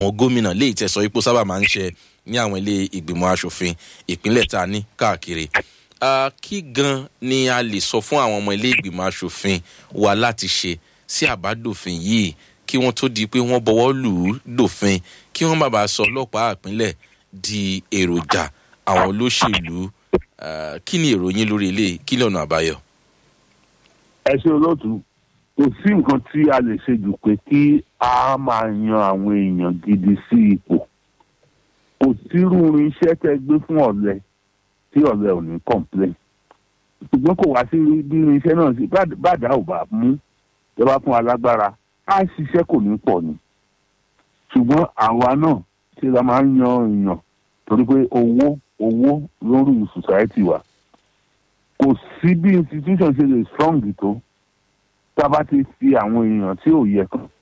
àwọn gómìnà léyìí tẹ sọ ipò sábà máa ń ṣe ní àwọn ilé ìgbìmọ̀ asòfin ìpínlẹ̀ tá a ní káàkiri kí gan ni a lè sọ fún àwọn ọmọ ilé ìgbìmọ̀ asòfin wa láti ṣe sí àbádòfin yìí kí wọ́n tó di pé wọ́n bọwọ́ lù ú dòfin kí wọ́n má bàa sọ ọlọ́pàá ìpínlẹ̀ di èròjà àwọn olóṣèlú kí ni ìròyìn lórí ilé kí lọ́nà àbáyọ. ẹ ṣe olóòtú kò sí nǹkan tí a lè ṣe jù pé kí a máa yan àwọn èèyàn gidi sí ipò kò sírú irinṣẹ́ tẹ́ gbé fún ọ̀lẹ tí ọ̀lẹ ò ní complain ṣùgbọ́n kò wá sí bí irinṣẹ́ náà sí bàdá ò bá mú tẹ́ bá fún alágbára á ṣiṣẹ́ kò ní pọ̀ ni ṣùgbọ́n àwa náà ṣe la máa ń yan èèyàn torí pé owó owó lórí society wa kò sí bí institution ṣe lè strong tó tá a bá ti fi àwọn èèyàn tí ò yẹ kan.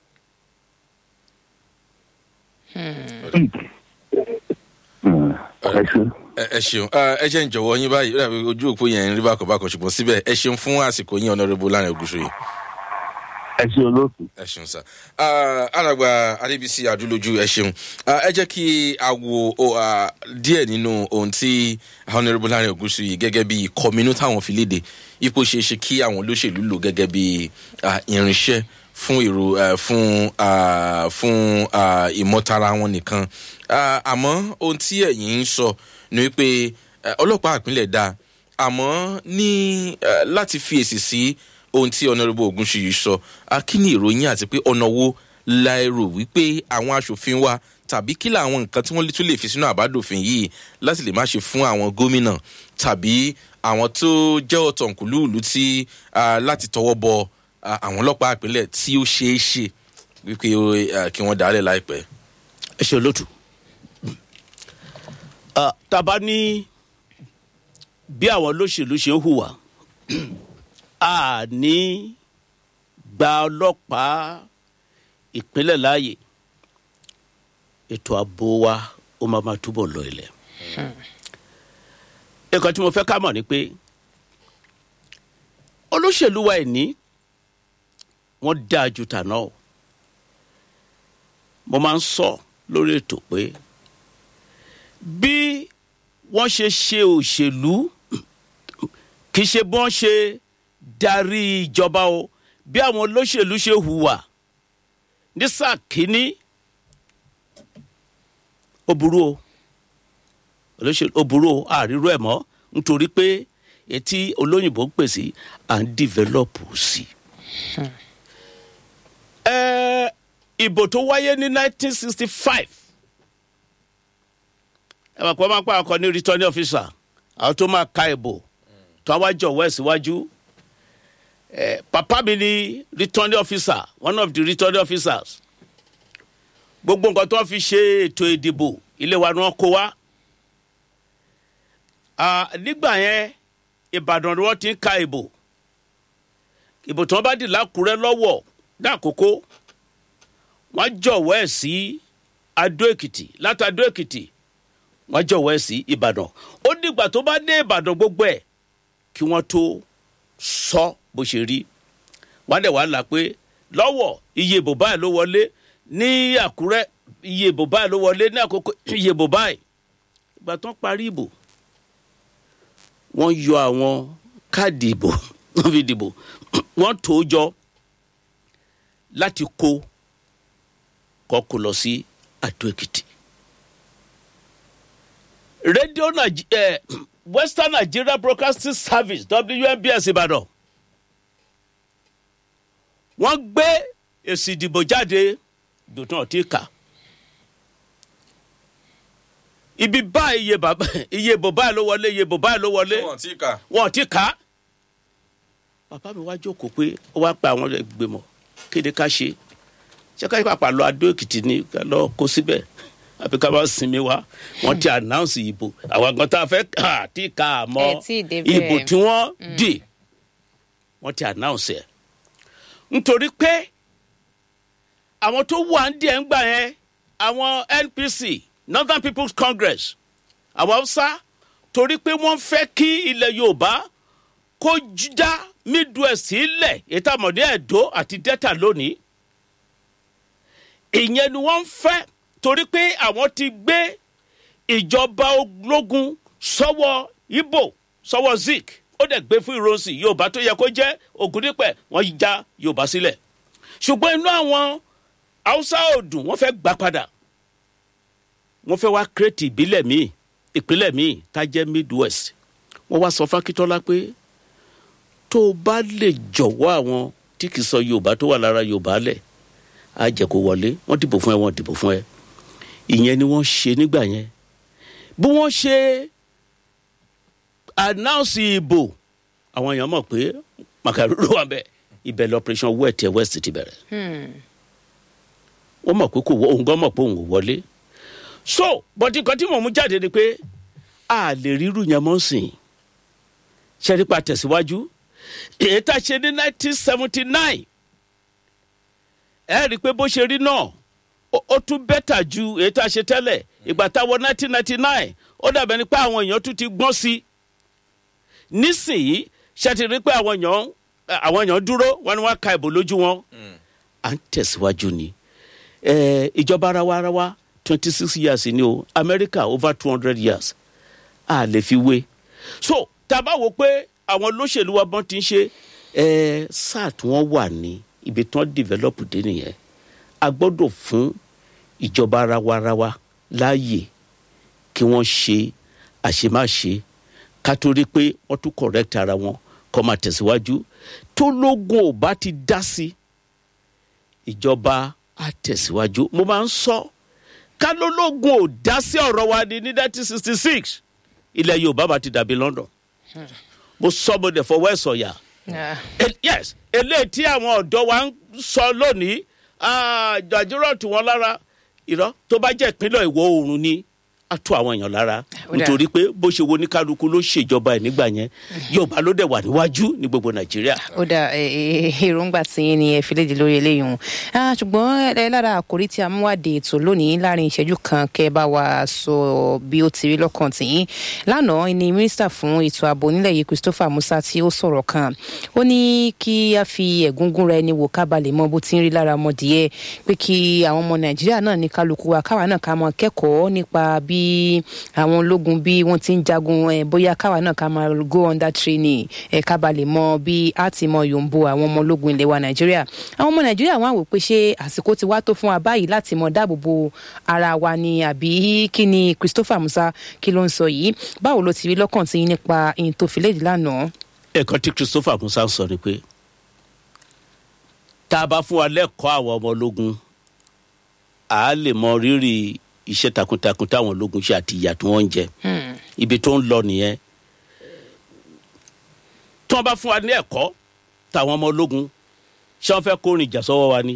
ẹ ṣeun ẹ ṣeun ẹ jẹ́ ń jọ̀wọ́ yín báyìí ojú òpó yẹn ń rí bákan bákan ṣùgbọ́n síbẹ̀ ẹ ṣeun fún àsìkò yín ọ̀nàrẹ́bù láàrin ògùsù yìí. ẹ ṣe olóòtú. ẹ ṣeun sá alàgbà adébísí adúlójú ẹ ṣeun ẹ jẹ́ kí a wo díẹ̀ nínú ohun tí ọ̀nàrẹ́bù láàrin ògùsù yìí gẹ́gẹ́ bí kọ́mínú táwọn fi léde ipò ṣeé ṣe kí àwọn olóṣèlú lò gẹ́gẹ́ bí irinṣẹ́ fún èrò fún fún ìmọ̀tara wọn nìkan àmọ́ ohun tí ẹ̀yin ń sọ ni wípé ọlọ́pàá ìpínlẹ̀ dá àmọ́ ní láti fi èsì sí ohun tí ọ̀nàrẹ́bù ogunṣiyì sọ kí ni ìròyìn àti pé ọ̀nà wo la rò wípé àwọn aṣòfin wa tàbí kí làwọn nǹkan tí wọ́n tún lè fi sínú àbádòfin yìí láti lè má ṣe fún àwọn gómìnà tàbí àwọn tó jẹ́ ọ̀tọ̀nkùlúùlù tí láti tọwọ́ bọ àwọn ọlọ́pàá ìpínlẹ̀ tí ó ṣeé ṣe wípé kí wọ́n dálẹ̀ láìpẹ́. ẹ ṣe olóòtú tàbá ní bí àwọn olóṣèlú ṣe ń hùwà a ní gba ọlọ́pàá ìpínlẹ̀ láàyè ètò ààbò wa ó máa ma túbọ̀ lọ ilẹ̀. nǹkan tí mo fẹ́ ká mọ̀ ni pé olóṣèlú wa ẹ̀ ní wọ́n dáa ju tàná o mo máa ń sọ lórí ètò pé bí wọ́n ṣe ṣe òṣèlú kì í ṣe bọ́n ṣe darí ìjọba o bí àwọn olóṣèlú ṣe hùwà ní sáà kínní ó burú o olóṣèlú ó burú o àríró ẹ̀ mọ́ nítorí pé etí olóyìnbó ń pèsè à ń dìvẹ́lọ́pù sí i. ẹ ìbò tó wáyé ní 1965 ẹ mọ̀ pé wọ́n máa ń pa ọkọ̀ ní returning officer àwọn tó máa ka ìbò tó wá jọ̀wọ́ ẹ̀ síwájú ẹ papa mi ni returning officer one of the returning officers gbogbo nǹkan tó ń fi ṣe ètò ìdìbò ilé wa ni wọ́n kó wá nígbà yẹn ìbàdàn ni wọ́n ti ń ka ìbò ìbò tí wọ́n bá dì lákùrẹ́ lọ́wọ́ dákòókò wọ́n jọ̀wọ́ ẹ̀ sí adó èkìtì láti adó èkìtì wọ́n jọ̀wọ́ ẹ̀ sí ìbàdàn ó dìgbà tó bá dé ìbàdàn gbogbo ẹ̀ kí wọ́n tó sọ bó ṣe rí wọ́n dẹ̀ wá là pé lọ́wọ́ iye ìbò báyìí ló wọlé ní àkúrẹ́ iye ìbò báyìí ló wọlé ní àkókò iye ìbò báyìí ìgbà tó ń parí ìbò wọ́n yọ àwọn káàdì ìbò wọ́n fi dìbò wọ́n tó jọ láti kó kọ́kọ́ lọ sí àdó èkìtì. rédíò eh, western nigeria broadcasting service wnbs ìbàdàn wọ́n gbé èsì ìdìbò jáde dòtún ọ̀tí kà ibi báyìí iye bàbá iye ìbò báyìí ló wọlé iye ìbò báyìí ló wọlé wọn ti kà. wọn ti kà á bàbá mi wá jókòó pé ó wá pa àwọn ìgbìmọ̀ kéde ká ṣe ṣé ká pàpà lọ adó èkìtì ni ká lọ kó síbẹ̀ àbí ká bá sinmi wá wọ́n ti announce ìbò àwọn kan tá a fẹ́ kà á tí kà á mọ́ Ẹ tí ì débẹ̀. ìbò tí wọ́n dì wọ́n ti announce ẹ̀ nítorí pé àwọn tó wà ń díẹ̀ ń gbà yẹn àwọn npc northern people's congress àwọn haúsá torí pé wọ́n fẹ́ kí ilẹ̀ yorùbá kó j- dá midwest sílẹ̀ ètò àmọ̀dé ẹ̀dọ́ àti delta lónìí ìyẹn ni wọ́n ń fẹ́ torí pé àwọn ti gbé ìjọba ológun sọ́wọ́ ibo sọ́wọ́ zik ó dẹ̀ gbé fún ìrọsì yorùbá tó yẹ kó jẹ́ ògùndípẹ̀ wọ́n já yorùbá sílẹ̀ ṣùgbọ́n inú àwọn haúsá òdùn wọ́n fẹ́ gbà padà wọ́n fẹ́ wá kírètì ìbílẹ̀ míì ìpínlẹ̀ míì tá jẹ́ midwest wọ́n wá sọ fákítọ́lá pé tó o bá lè jọ̀wọ́ àwọn tí kì í sọ yorùbá tó wà lára yorùbá lẹ̀ á jẹ́ kó wọlé wọ́n dìbò fún ẹ wọ́n dìbò fún ẹ ìyẹn ni wọ́n ṣe nígbà yẹn bí wọ́n ṣe announce ìbò àwọn èèyàn mọ̀ pé màkàrúrú wà bẹ́ẹ̀ ibẹ̀ lọ́pẹ̀rẹ̀ṣọ̀n west west ti bẹ̀rẹ̀ wọ́n mọ̀ pé kò wọ́ òun gan mọ̀ pé òun ò wọlé so bọ́tí nǹkan tí mò ń mú jáde ni pé a lè rírù yẹn mọ́ sìn ṣẹ́rípa tẹ̀síwájú èyí tá a ṣe ní nineteen seventy nine ẹ rí i pé bó ṣe rí náà ó- ó tún bẹ́tà ju èyí tá a ṣe tẹ́lẹ̀ ìgbà táwọn nineteen ninety nine ó dàbẹ̀ ni pé àwọn èèyàn tún ti gbọ́n sí i nísìnyí ṣe ti rí i pé àwọn èèyàn àwọn èèyàn dúró wọn ni wọn ka ìbò lójú wọn à ń tẹ̀síwájú ni ẹ, ìjọba arawa-arawa twenty six years ni o america over two hundred years a lè fi wé so tá a bá wo pé àwọn olóṣèlú wa bọ́n ti ń ṣe ẹ sáà tí wọ́n wà ní ibi tí wọ́n develop dé nìyẹn a gbọ́dọ̀ fún ìjọba arawa-arawa láàyè kí wọ́n ṣe àṣemáṣe ká tó rí pé wọ́n tún correct ara wọn kọ́ máa tẹ̀síwájú tó lógun ò bá ti dá sí ìjọba á tẹ̀síwájú mo máa ń sọ ká lólógun ò dá sí ọ̀rọ̀ wa ní ní nineteen sixty six ilẹ̀ yorùbá bá ti dàbí london mo sọ mo dẹ̀ fọwọ́ ẹ̀ sọ̀yà Ah, El- yes eléyìí tí àwọn ọ̀dọ́ wa ń sọ lónìí jàjúrò tù wọ́n lára irọ́ tó bá jẹ́ ìpínlẹ̀ ìwọ̀ oòrùn ni á tó àwọn èèyàn lára Ó dáa. nítorí pé bó ṣe wo ní kálukú ló ṣèjọba ẹ̀ nígbà yẹn yorùbá ló dẹ̀ wà níwájú ní gbogbo nàìjíríà. ó dà ẹ, ẹ, èròǹgbà tí yín ni ẹ fi léde lórí eléyìí hùn Ah, ṣùgbọ́n ẹ lára àkòrí tí a mú wáde ètò lónìí láàrin ìṣẹ́jú kan kẹ́ ẹ bá wa sọ bí ó ti rí lọ́kàn tìyín lánàá ni mínísítà fún ètò ààbò nílẹ̀ yìí christopher musa tí ó sọ̀rọ̀ kan ó ní kí a fi ẹ̀gúngún ra ẹni wò ká ba lè mọ bó ti ń rí lára ọmọdìyẹ pé kí àwọn ọmọ nàìjíríà náà ní kálukú wa káwa náà ká mọ kẹ́kọ̀ọ́ nípa bí àwọn ológun bí wọ́n ti ń jagun ẹ̀ bóyá káwa náà ká máa go under training ẹ̀ ká ba lè mọ bí a ti mọ yòǹbo àwọn ọmọ ológun ilẹ̀ wa nàìjíríà àwọn ọmọ nàìjíríà wọn á wò pé ṣé àsìkò ti wá tó fún wa báyìí láti mọ dáàbò bo ara wa ni àbí kí ni christopher musa kí ló ń sọ yìí báwo ló ti rí lọ́kàn tí yín nípa ìyìn tó fi léde lánàá. ẹ̀kan tí christopher musa sọ ni pé tá a bá fún wa lẹ́kọ̀ọ́ àwọn ọmọ ológun à á lè mọ rírì iṣẹ́ takuntakun táwọn ológun ṣe àti ìyà tí wọ́n ń jẹ ibi tó ń lọ nìyẹn tí wọ́n bá fún wa ní ẹ̀kọ́ táwọn ọmọ ológun ṣé wọ́n fẹ́ kórìn ìjà sọ́wọ́ wa ni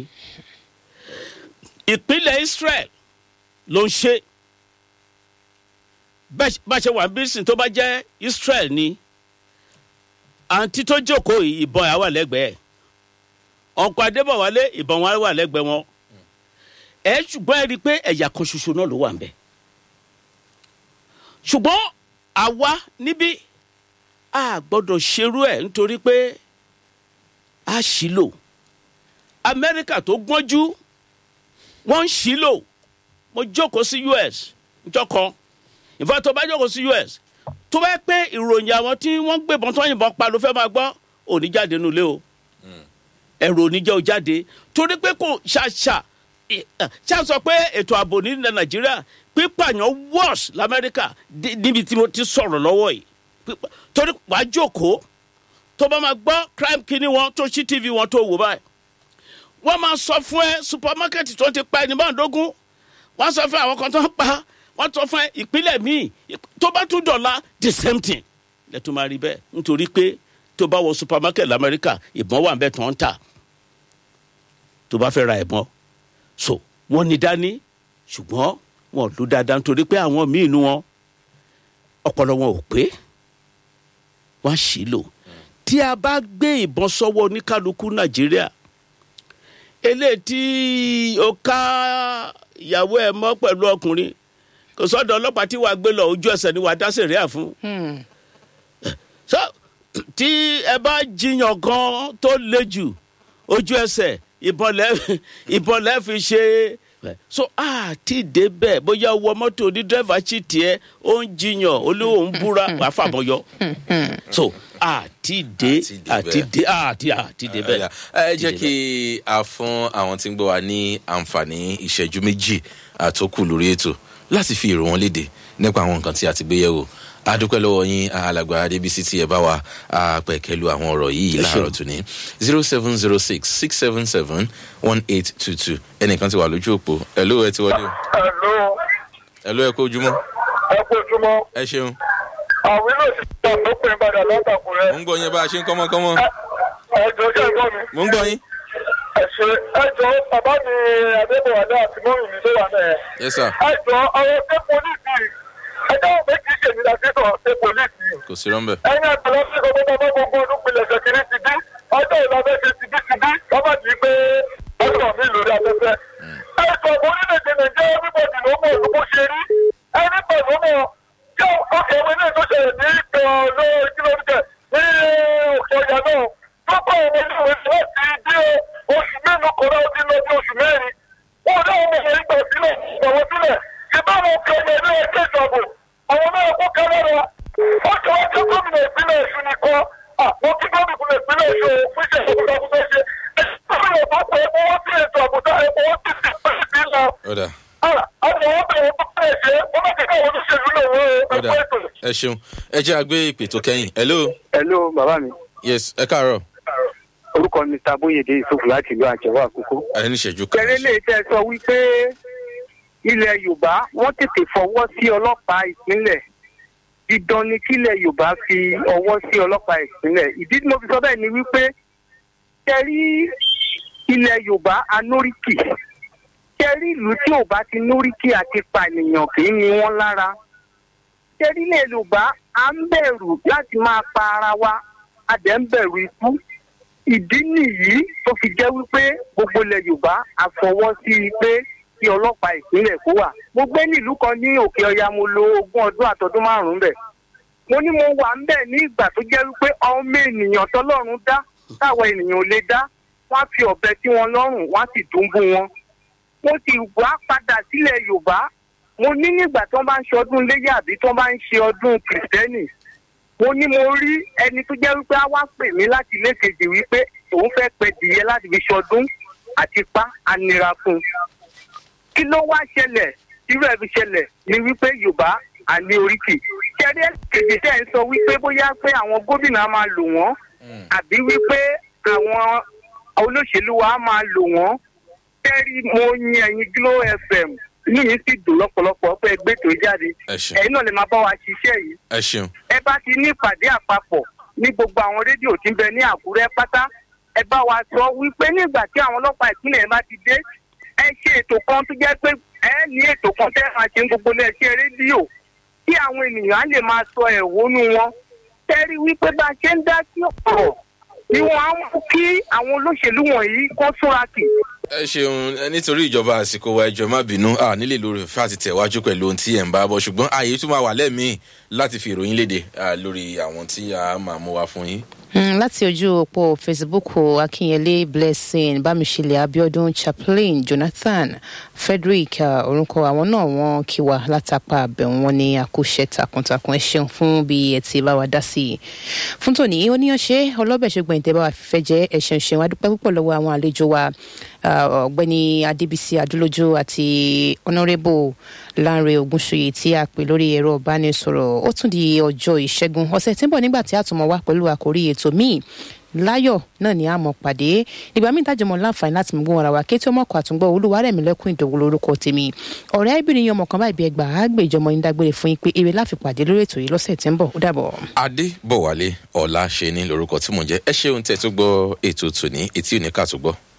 ìpínlẹ̀ israel ló ń ṣe bẹ́ẹ̀ bá ṣe wà bí sìn tó bá jẹ́ israel ni àǹtí tó jókòó yìí ìbọn yà wà lẹ́gbẹ̀ẹ́ ọkọ̀ adébọ̀wálé ìbọn wọn wà lẹ́gbẹ̀ẹ́ wọn ẹ ṣùgbọ́n ẹ rí i pé ẹ̀yà kan ṣoṣo náà ló wà ń bẹ̀ ṣùgbọ́n àwa níbí a gbọ́dọ̀ ṣerú ẹ̀ nítorí pé a ṣìlò amẹ́ríkà tó gbọ́njú wọ́n ń ṣìlò mo jókòó sí us njọ́ kan ìfọ̀ tó bá jókòó sí us tó bá yẹ pé ìròyìn àwọn tí wọ́n gbébọn tó yìnbọn pa ló fẹ́ máa gbọ́ òní jáde nulẹ̀ o ẹ̀rọ oníjẹ́ o jáde torí pé kò ṣàṣà ì- ẹ̀, ṣá sọ pé ètò ààbò nílẹ̀ nàìjíríà pípààyàn worse lamẹ́ríkà dé- níbi tí mo ti sọ̀rọ̀ lọ́wọ́ yìí Pípa- torí wàá jókòó tó bá máa gbọ́ crime kíní wọn tó ṣí tv wọn tó wò báyìí wọ́n máa sọ fún ẹ supermarket tó ti pa ẹni mọ́ọ̀dógún wọ́n sọ fún àwọn kan tó ń pa wọ́n sọ fún ẹ ìpínlẹ̀ míì ìp- tó bá tún dọ̀la the same thing lẹ́tọ́ máa rí bẹ́ẹ̀ nítorí pé tó bá wọ supermarket lamẹ́ríkà ìbọn wà bẹ́ẹ̀ tó ń tà tó bá fẹ́ ra ìbọn so wọ́n ní dání ṣùgbọ́n wọn ò lù dáadáa nítorí pé àwọn míì nu wọn ọpọlọ wọn ò pé wọ́n á ṣì lò tí a bá gbé ìbọn sọ́wọ́ oníkálukú nàìjíríà eléyìí tí o ká ìyàwó ẹ mọ́ pẹ̀lú ọkùnrin kò sọ́dọ̀ ọlọ́pàá tí wàá gbé lọ ojú ẹsẹ̀ ni wàá dá sẹ̀ríà fún so tí ẹ bá jiyàn gan tó le jù ojú ẹsẹ̀ ìbọn lẹ ìbọn lẹ fi ṣe so àti débẹ̀ bóyá wọ mọ́tò ní dírẹ́fà sì tiẹ̀ ó ń jiyàn olówó ń búra wàá fàbọ̀yọ so àti dé àti dé àti àti débẹ̀. Ẹ̀yà, ẹ jẹ́ kí a fún àwọn tí ń gbọ́ wa ní àǹfààní ìṣẹ́jú méjì àtókù lórí ètò láti fi èrò wọn léde nípa àwọn nǹkan tí a ti gbé yẹ̀wò adúpẹ́ lọ́wọ́ yín alàgbà adébísí tí ẹ bá wa ah, pẹ̀kẹ́lu àwọn ọ̀rọ̀ yìí láàárọ̀ tòní zero seven zero six six seven seven one eight two two ẹnìkan ti wà lójú òpó ẹ̀ló ẹ ti wọlé o Hello, ẹ̀ló ẹ kó ojúmọ́ ẹ kú ojúmọ́. ẹ ṣeun Àwọn ilé òṣìṣẹ́ tó pè ń padà látàkùrẹ́. mo ń gbọ́ yín bá a ṣe ń kọ́mọ́kọ́mọ́ Ẹ̀jọ̀ ṣe ń gbọ́ mi. mo ń gbọ́ yín Ẹ̀ṣẹ̀ ẹ̀jọ̀ bàbá mi Adébọ̀wálé àti mọ́rin mi tó wà náà. yes sir Ẹ̀jọ̀ àwọn ṣé polisi ẹjọ́ òfin kì í ṣèmi láti sọ ṣé polisi. kò sí rọ́ńbẹ́ Ẹyin àgbàlá sí gbogbo bàbá gbogbo ọdún pilẹ̀ ṣèkìrì ti dí. Ọjọ́ ìlànà ṣe ti dí ti dí. Bàbá ti pé ọ̀sán mi lórí afẹ́fẹ́. Ẹ̀jọ̀ orílẹ̀-èdè Nàìjíríà everybody ló mọ̀ ló bó ṣe rí. Ẹni pẹ̀lú mọ̀ kí ọkọ̀ ìwé náà tó ṣẹlẹ̀ ní ìpè ọ̀lọ́ ìkílómítà ní òkè ọ̀yà náà. Tó kọ́ ọmọ ilé ìwé láti dé oṣù mélòó kan náà ó ti lọ bí oṣù mẹ́rin. Wọ́n dá ọmọ ìwé gbà sílẹ̀ ìgbàwọ́ sílẹ̀. Ìbámu ọkọ̀ ọmọ ilé ẹgbẹ́ ìjọba àwọn náà kó kálára ó ti wá jẹ́ gómìnà ìpínlẹ̀ èṣù nìkan mo kí gómìnà ìpínlẹ̀ èṣù fún iṣẹ́ ìṣàkóso tó ṣe gómìnà tó pé epo wọ́n sí ètò àbùdá epo wọ́n sì ti pèsè sí lọ. ọ̀dà àwọn wọ́n bẹ̀rẹ̀ tó pẹ̀ ṣe wọ́n bá ti káwọn olóṣèlú lè wọ ọ̀dà ẹgbẹ́ ètò. ẹ ṣeun ẹ jẹ́ àgbé ìpè tó kẹ́yìn hello hello bàbá mi yes ẹ káàárọ̀ orúkọ mi ta bóyèdè ìsòfò láti ìlú àjẹwò àkókò. ẹ ní ìṣẹ́jú kan kẹrẹ lè tẹ sọ wípé ilẹ̀ yorùbá wọ́n tètè fọwọ́ sí ọlọ́pàá ìpínlẹ̀ dídán ni kílẹ̀ yorùbá fi ọwọ́ sí ọlọ́pàá ìpínlẹ̀ ìdí tí mo fi sọ bẹ́ẹ̀ ni wípé kẹrí ilẹ̀ yorùbá anóríkì kẹrí ìlú tí ò bá ti nóríkì àti pànìyàn kì í ni wọ́n lára kẹrí ilẹ̀ yorùbá à ń bẹ̀rù láti máa pa ara wa a dẹ̀ ń bẹ̀rù ikú ìdí nìyí tó fi jẹ́ wípé gbogbo ilẹ̀ yorùbá àfọwọ́ sí i pé kí ọlọ́pàá ìpínlẹ̀ kó wà. mo gbé nílùú kan ní òkè ọya mo lo ogún ọdún àtọdún márùn-ún bẹ̀. mo ní mo wà ń bẹ̀ ní ìgbà tó jẹ́ wípé ọmọ ènìyàn tọ́lọ́run dá táwọn ènìyàn ò lè dá wọ́n á fi ọ̀bẹ sí wọn lọ́rùn wọ́n á sì dùnbù wọn. mo ti wá padà sílẹ̀ yorùbá mo ní nígbà tí wọ́n bá ń ṣe ọdún léyà àbí tí wọ́n bá ń ṣe ọdún kìrìsìtẹ́nì mo ní mo rí ẹni tó jẹ́ wípé á wá pè mí láti ilé kejì wípé òun fẹ́ pẹ dìyẹ láti fi ṣọdún àti pa anira fún un. kí ló wá ṣẹlẹ̀ irú ẹ̀ fi ṣẹlẹ̀ ni wípé yorùbá àní oríkì. ṣẹ́rí kejì tẹ̀ ń sọ wípé bóyá pé àwọn gómìnà á máa lò wọ́n àbí wípé àwọn olóṣèlú wa á máa lò wọ́n. ṣẹ́rí mo yin ẹ̀yin glo fm inú mi sì dùn lọ́pọ̀lọpọ̀ pé ẹgbẹ́ tó jáde ẹ ṣeun ẹ̀yin náà lè máa bá wa ṣiṣẹ́ yìí ẹ ṣeun ẹ bá ti ní ìpàdé àpapọ̀ ní gbogbo àwọn rédíò tí ń bẹ ní àkúrẹ́ pátá ẹ bá wa sọ wípé nígbà tí àwọn ọlọ́pàá ìpínlẹ̀ bá ti dé ẹ ṣe ètò kan tó jẹ́ pé ẹ ní ètò kan tẹ́ máa ṣe ń gbogbo iléeṣẹ́ rédíò kí àwọn ènìyàn á lè máa sọ ẹ̀hónú wọn tẹ́rí wípé bá a ṣe ń dá sí ọ̀rọ̀ ni wọ́n á mú kí àwọn olóṣèlú wọ̀nyí kó súnra kì ẹ ṣeun ẹ nítorí ìjọba àsìkò wa ẹjọ má bínú à nílè lórí òfin àti tẹ̀wájú pẹ̀lú ohun tí ẹ̀ ń bá bọ̀ ṣùgbọ́n ààyè tún máa wà lẹ́mìí láti fi ìròyìn léde à, lórí àwọn tí a máa mú wa fún yín. Mm, láti ojú òpó facebook akínyẹlé blessing bámiṣẹlẹ abiodun chaplain jonathan frederick uh, orúkọ àwọn náà wọn kí wa látàpá àbẹ̀wò wọn ní àkóṣe takuntakun ẹ ṣeun fún bí ẹ ti bá wa dá sí i fún tòní oníyanṣe ọlọ́bẹ̀ ṣùgbọ́n ìtẹ́ bá wa fífẹ́ jẹ́ ẹ̀ṣẹ̀ ṣeun adúpẹ́ púpọ̀ lọ́wọ́ àwọn àlejò wa uh, ọ̀gbẹ́ni adébísí adúlójú àti honourable lanre ogunṣuyi tí a pè lórí ẹ̀rọ ìbánisọ̀rọ̀ ó tún di ọjọ́ ìṣẹ́gun ọ̀sẹ̀ tí ń bọ̀ nígbà tí a tún mọ̀ wá pẹ̀lú àkórí ètò míì láyọ̀ náà ni a mọ̀ pàdé ìgbà míì tájọ mọ̀ láǹfààní láti mú gbóhùn ara wa kétí ọmọkọ̀ àtúngbọ̀ olúwarẹ̀mí lẹ́kùn ìdòwò lórúkọ tèmi ọ̀rẹ́ ẹbìnrin ọmọ kan báyìí bí ẹgbàá àgbèjọmọ yín dágbére fún yín pé eré láfi pàdé lórí ètò yìí lọ́sẹ̀ tí ń bọ̀ ó dàbọ̀. adé bọ̀wálé ọ̀la ṣe ní lórúkọ tí mò ń jẹ́ ẹ ṣeun tẹ̀ tó gbọ́ ètò tòní etí òní kà tó gbọ́.